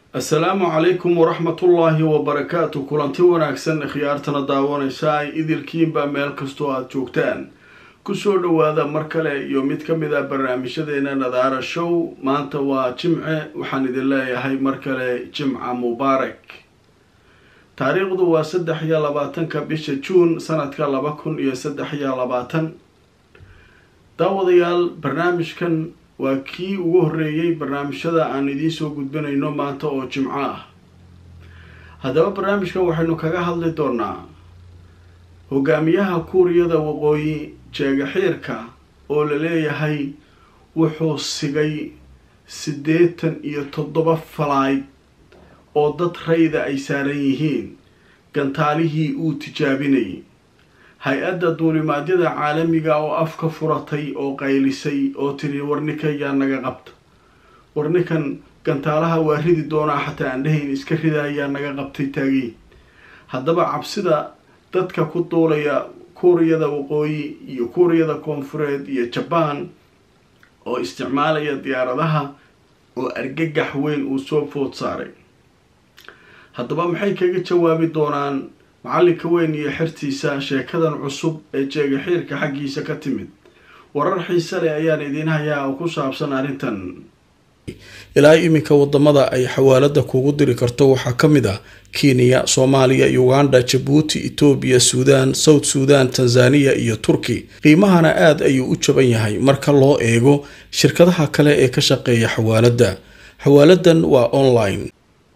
assalaamu calaykum waraxmatullaahi wabarakaatu kulanti wanaagsan khiyaartana daawanaysa ay idilkiinba meel kastoo aada joogtaan kusoo dhowaada mar kale iyo mid ka mid a barnaamijyadeena nadaara show maanta waa jimce waxaan idin leeyahay mar kale jimca mubaarak taariikhdu waa saddex iyo labaatanka bisha juun sanadka laba kun iyo saddex iyo labaatan daawadayaal barnaamijkan waa kii ugu horreeyey barnaamijyada aan idiin soo gudbinayno maanta oo jimco ah haddaba barnaamijkan waxaynu kaga hadli doonaa hogaamiyaha kuuriyada waqooyi jeegaxiirka oo la leeyahay wuxuu sigay siddeetan iyo toddoba falayd oo dad rayda ay saaran yihiin gantaalihii uu tijaabinayay hay-adda duulimaadyada caalamiga oo afka furatay oo qaylisay oo tiri warninkan yaa naga qabta warninkan gantaalaha waa ridi doonaa xataa aan dhahayn iska rida yaa naga qabtay taagiin haddaba cabsida dadka ku duulaya kuuriyada waqooyi iyo kuuriyada koonfureed iyo jabaan oo isticmaalaya diyaaradaha oo argagax weyn uu soo food saaray haddaba maxay kaga jawaabi doonaan macallinka weyn iyo xertiisa sheekadan cusub ee jeegaxiirka xaggiisa ka timid warar xiise leh ayaan idiin hayaa oo ku saabsan arrintan ilaa iminka wadamada ay xawaalada kugu diri karto waxaa ka mid ah kenya soomaaliya uganda jabuuti etoobiya suudaan south suudan tanzaniya iyo turki qiimahana aada ayuu u jaban yahay marka loo eego shirkadaha kale ee ka shaqeeya xawaalada xawaaladan waa online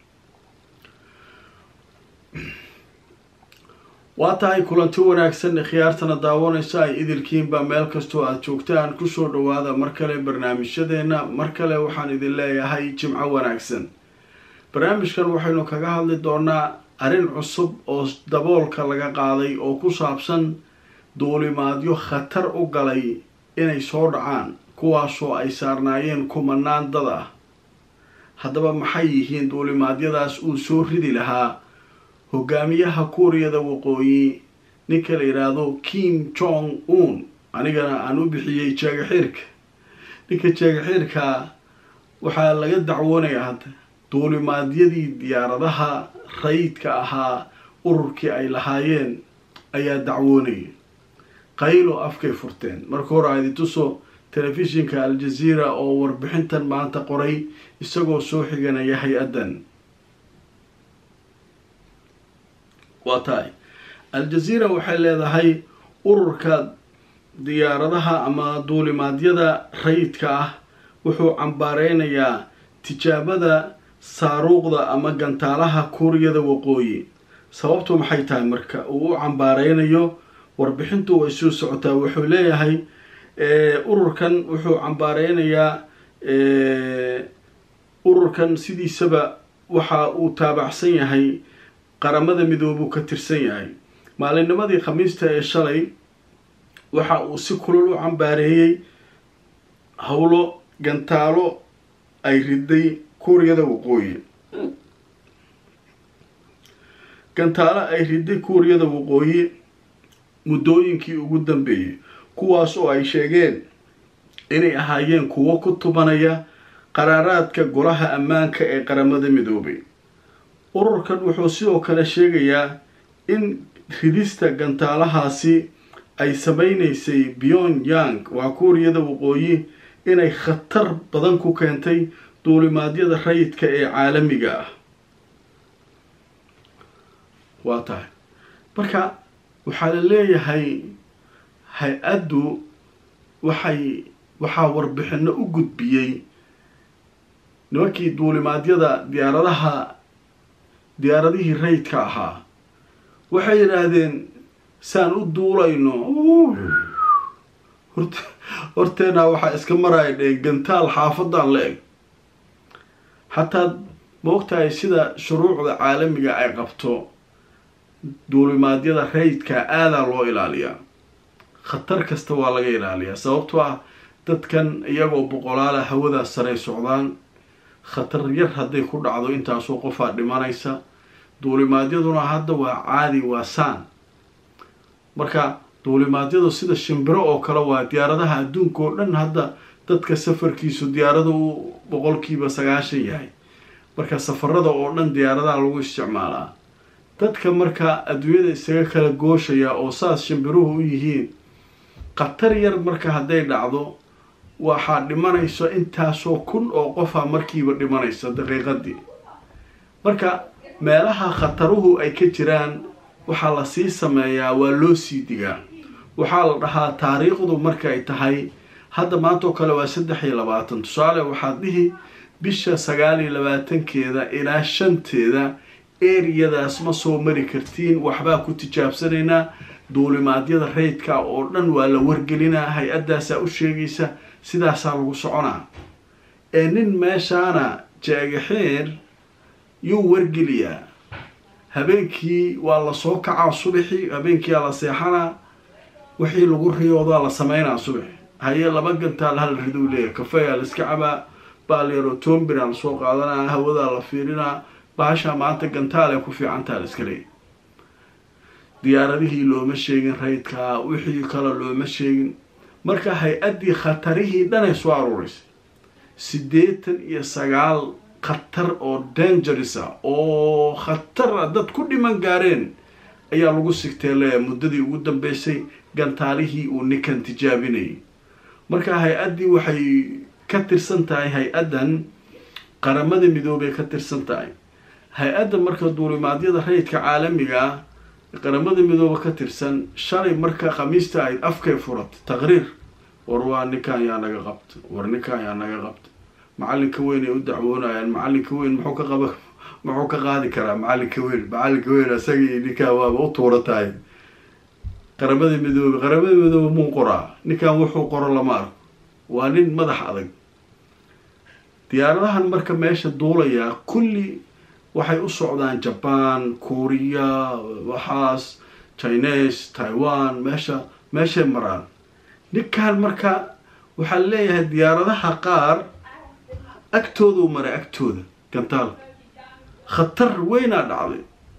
waa tahay kulanti wanaagsan khiyaartana daawanaysa ay idilkiinba meel kastoo aada joogtaan kusoo dhowaada mar kale barnaamijyadeena mar kale waxaan idin leeyahay jimco wanaagsan barnaamijkan waxaynu kaga hadli doonaa arrin cusub oo daboolka laga qaaday oo ku saabsan duulimaadyo khatar u galay inay soo dhacaan kuwaasoo ay saarnaayeen kumanaan dad ah haddaba maxay yihiin duulimaadyadaas uu soo ridi lahaa hogaamiyaha kuuriyada waqooyi ninka la yidhaahdo kim jong un anigana aan u bixiyey jeegaxiirka ninka jeegaxiirka waxaa laga dacwoonayaa hadda duulimaadyadii diyaaradaha rayidka ahaa ururkii ay lahaayeen ayaa dacwoonaya qaylo afkay furteen marka hore aadi tuso telefishinka al-jazeera oo warbixintan maanta qoray isagoo soo xiganaya hay-addan waa tahay al-jazeera waxay leedahay ururka diyaaradaha ama duulimaadyada rayidka ah wuxuu cambaareynayaa tijaabada saaruuqda ama gantaalaha kuuriyada waqooyi sababtu maxay tahay marka uu u cambaareynayo warbixintu way soo socotaa wuxuu leeyahay ururkan wuxuu cambaareynayaa ururkan sidiisaba waxa uu taabacsan yahay qaramada midoobuu ka tirsan yahay maalinnimadii khamiista ee shalay waxa uu si kulul u cambaareeyey howlo gantaalo ay riday kuuriyada waqooyi gantaalo ay riday kuuriyada waqooyi muddooyinkii ugu dambeeyey kuwaas oo ay sheegeen inay ahaayeen kuwo ku tubanaya qaraaraadka golaha ammaanka ee qaramada midoobay ururkan wuxuu sidoo kale sheegayaa in ridista gantaalahaasi ay sameynaysay byon yang waa kuuriyada waqooyi inay khatar badan ku keentay duulimaadyada rayidka ee caalamiga ah waa tahay marka waxaa la leeyahay hay-addu waxay waxaa warbixino u gudbiyey nimankii duulimaadyada diyaaradaha diyaaradihii rayidka ahaa waxay yidhaahdeen saan u duulayno hort horteenaa waxaa iska maraya dhee gantaal xaafadan la eg xataa maogtahay sida shuruucda caalamiga ay qabto duulimaadyada rayidka aadaa loo ilaaliyaa khatar kasta waa laga ilaaliyaa sababtoo ah dadkan iyagoo boqolaala hawada saray socdaan khatar yar hadday ku dhacdo intaasoo qofaa dhimanaysa duulimaadyaduna hadda waa caadi waa saan marka duulimaadyadu sida shimbiro oo kale waa diyaaradaha adduunka oo dhan hadda dadka safarkiisu diyaarada uu boqolkiiba sagaashan yahay marka safarada oo dhan diyaaradaha lagu isticmaalaa dadka marka adduunyada isaga kala gooshaya oo saas shimbiruhu u yihiin khatar yar marka hadday dhacdo waxaa dhimanayso intaasoo kun oo qofa markiiba dhimanaysa daqiiqadii marka meelaha khataruhu ay ka jiraan waxaa la sii sameeyaa waa loo sii digaa waxaa la dhahaa taariikhdu markaay tahay hadda maanta oo kale waa saddex iyo labaatan tusaale waxaad dhihi bisha sagaal iyo labaatankeeda ilaa shanteeda eriyadaas ma soo mari kartiin waxbaa ku tijaabsanaynaa duulimaadyada rayidka oo dhan waa la wargelinaa hay-addaasaa u sheegaysa sidaasaa lagu soconaa ee nin meeshaana jaagaxeer yuu wargeliyaa habeenkii waa lasoo kacaa subaxii habeenkiiaa la seexanaa wixii lagu riyoodaa la sameynaa subax haye laba gantaal hal riduu leeyahy kafeyaa la iska cabaa baalyaro tombina lasoo qaadanaa hawadaa la fiirinaa baashaa maanta gantaal ee ku fiicantaa la iska leeyahy diyaaradihii looma sheegin rayidkaa wixii kale looma sheegin marka hay-addii khatarihii dhanay soo aruureysay siddeetan iyo sagaal khatar oo dangerisa oo khatara dad ku dhiman gaareen ayaa lagu sigtee leeya muddadii ugu dambeysay gantaalihii uu ninkan tijaabinayay marka hay-addii waxay ka tirsan tahay hay-addan qaramada midoobay ka tirsan tahay hay-adda marka duulimaadyada rayidka caalamiga ah qaramada midooba ka tirsan shalay marka khamiista ayd afkay furatay taqriir war waa ninkan yaa naga qabta war ninkan yaa naga qabta macalinka weyn ay u dacwoonayaan macalinka weyn muxuu ka qaba muxuu ka qaadi karaa macalinka weyn macalinka weyn isagii ninkaan waaba u tuura tahay qaramada midoobe qaramada midoobe muu qoraa ninkan wuxuu qoro lama arko waa nin madax adag diyaaradahan marka meesha duulayaa kulli waxay u socdaan jaban kuuriya waxaas chines taiwan meesha meeshay maraan ninkan marka waxaa leeyahay diyaaradaha qaar agtoodau maray agtooda gantaalka khatar weynaa dhacday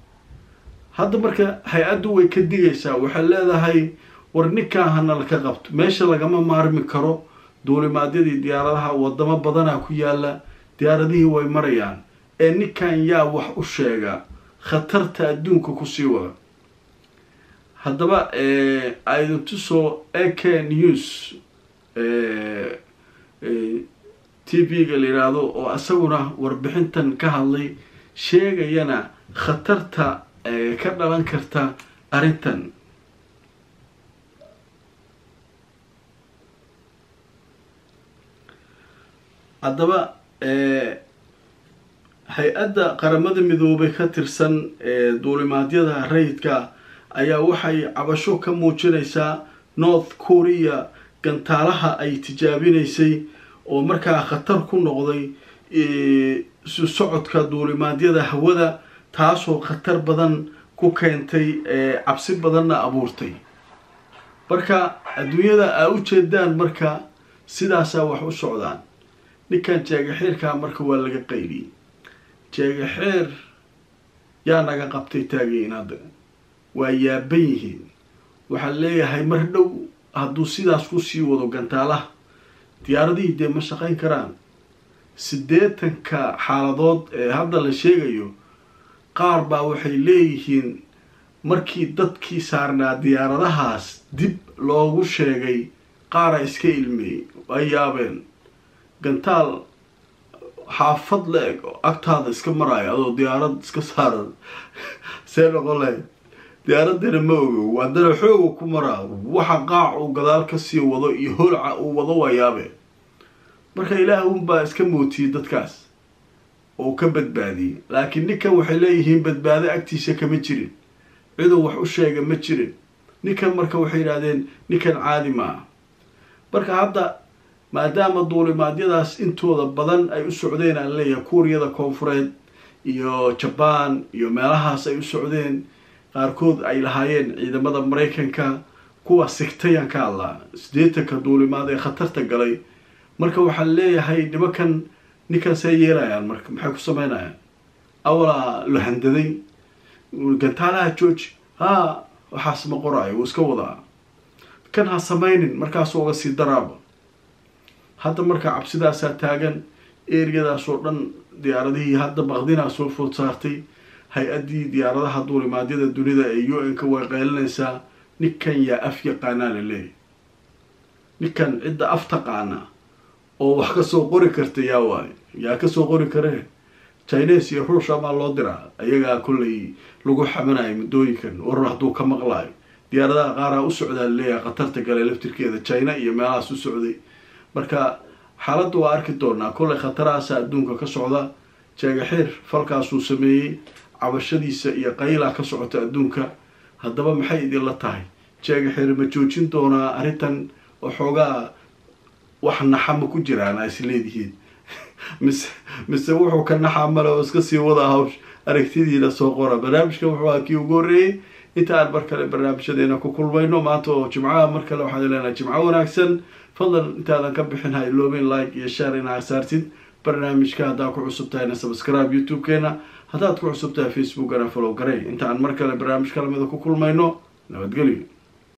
hadda marka hay-addu way ka digaysaa waxay leedahay war ninkan hana laka qabto meesha lagama maarmi karo duulimaadyadii diyaaradaha wadamo badanaa ku yaala diyaaradihii way marayaan ee ninkan yaa wax u sheega khatarta adduunka kusii wada haddaba idintusoo ak news t v-ga la yidhaahdo oo isaguna warbixintan ka hadlay sheegayana khatarta ka dhalan karta arrintan haddaba hay-adda qaramada midoobay ka tirsan duulimaadyada rayidka ayaa waxay cabasho ka muujinaysaa north korea gantaalaha ay tijaabinaysay oo markaa khatar ku noqday isu socodka duulimaadyada hawada taasoo khatar badan ku keentay cabsi badanna abuurtay marka adduunyada aa u jeedaan marka sidaasaa wax u socdaan ninkan jeegaxeerkaa marka waa laga qayliyey jeegaxeer yaa naga qabtay taagayin hadda waa yaaban yihiin waxaa leeyahay mar dhow hadduu sidaas kusii wado gantaalaha diyaaradihii dee ma shaqayn karaan siddeetanka xaaladood ee hadda la sheegayo qaar baa waxay leeyihiin markii dadkii saarnaa diyaaradahaas dib loogu sheegay qaara iska ilmeeyey ay yaabeen gantaal xaafad la-eg oo agtaada iska maraayo adoo diyaarad iska saaran see noqon lahayd diyaaradana ma ogo haddana xooga ku maraa waxa qaac uu gadaal kasii wado iyo holca uu wado waa yaabe marka ilaah unbaa iska mootiyey dadkaas oo ka badbaadiyey laakiin ninkan waxay leeyihiin badbaado agtiisa kama jirin ciduu wax u sheega ma jirin ninkan marka waxay yidhahdeen ninkan caadi maaha marka hadda maadaama duulimaadyadaas intooda badan ay u socdeen aan leeyahay kuuriyada koonfureed iyo jabaan iyo meelahaas ay u socdeen qaarkood ay lahaayeen ciidamada maraykanka kuwa sigtayaan ka hadlaa sideetanka duulimaad ee khatarta galay marka waxaa leeyahay nimankan ninkan see yeelayaan marka maxay ku sameynayaan awalaa la handaday gantaalaha jooji haa waxaas ma qoraayo wuu iska wadaa kan ha sameynin markaasuu uga sii daraaba hadda marka cabsidaasaa taagan eriyadaasoo dhan diyaaradihii hadda baqdinaa soo food saartay hay-addii diyaaradaha duulimaadyada dunida ee u n ka way qaylinaysaa ninkan yaa af yaqaanaa la leeyahy ninkan cidda af taqaana oo wax kasoo qori karta yaa waayo yaa kasoo qori karee chines iyo ruusha maa loo diraa ayagaa kollay lagu xamanayo muddooyinkan warar hadduu ka maqlaayo diyaaradaha qaaraa u socdaa laleeyahay khatarta gale laftirkeeda china iyo meelahaas u socday marka xaaladda waa arki doonaa kollay khatarahaasa adduunka ka socda jeegaxiir falkaasuu sameeyey cabashadiisa iyo qaylaa ka socota adduunka haddaba maxay idinla tahay jeegaxiir ma joojin doonaa arrintan waxoogaa wax naxama ku jiraan a is leedihiin mise mise wuxuu ka naxaa male oo iska sii wada hawsh aragtidiina soo qora barnaamijkan wuxuu ahaa kii ugu horreeyey inta aan mar kale barnaamijyadeena ku kulmayno maanta oo jimcaha mar kale waxaan leenahay jimco wanaagsan fadlan intaadan ka bixin ha iloobeyn like iyo share inaa saartid barnaamijka haddaad ku cusub tahayna subscribe youtube-keena haddaad ku cusub tahay facebookana follow garey inta aan mar kale barnaamij kalamida ku kulmayno nabadgelyo